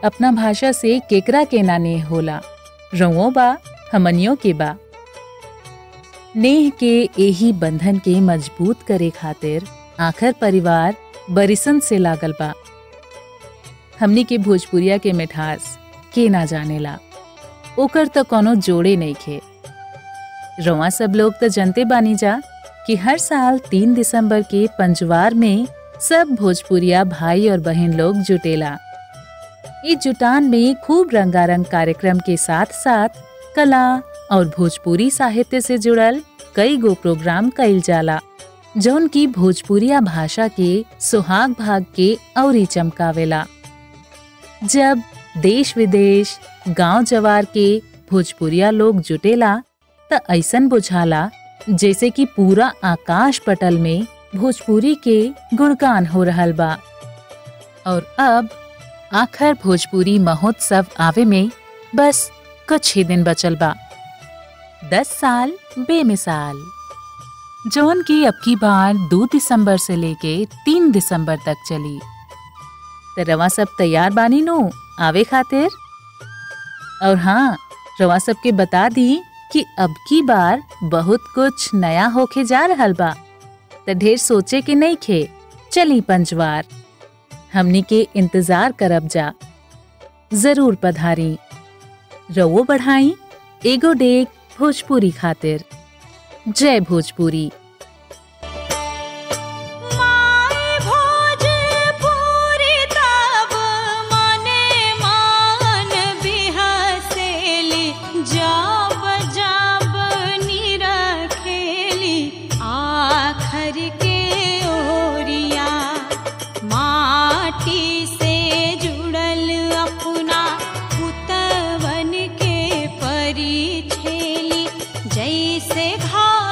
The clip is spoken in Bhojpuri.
अपना भाषा से केकरा के ना नेह होला रउओ बा हमनियों के बा नेह के एही बंधन के मजबूत करे खातिर आखिर परिवार बरिसन से लागल बा हमनी के भोजपुरिया के मिठास के ना जानेला ओकर तो कोनो जोड़े नहीं खे रवा सब लोग तो जनते बानी जा कि हर साल तीन दिसंबर के पंजवार में सब भोजपुरिया भाई और बहन लोग जुटेला इस जुटान में खूब रंगारंग कार्यक्रम के साथ साथ कला और भोजपुरी साहित्य से जुड़ल कई गो प्रोग्राम कइल जाला जौन की भोजपुरिया भाषा के सुहाग भाग के औरी चमकावेला जब देश विदेश गांव जवार के भोजपुरिया लोग जुटेला त ऐसन बुझाला जैसे कि पूरा आकाश पटल में भोजपुरी के गुणगान हो रहल बा और अब आखिर भोजपुरी महोत्सव आवे में बस कुछ ही दिन बचल बा दस साल बेमिसाल जौन की अब की बार दो दिसंबर से लेके तीन दिसंबर तक चली तो रवा सब तैयार बानी नो आवे खातिर और हाँ रवा सब के बता दी कि अब की बार बहुत कुछ नया होके जा रहल बा तो ढेर सोचे के नहीं खे चली पंचवार हमनी के इंतजार करब जा जरूर पधारी रवो बढ़ाई एगो डेग भोजपुरी खातिर जय भोजपुरी माय भोजपुरी तब मने मान बिहसेली जब जब निरखेली आखर के ओरिया माटी से जुड़ल अपना पुतवन के परिछेली जैसे घास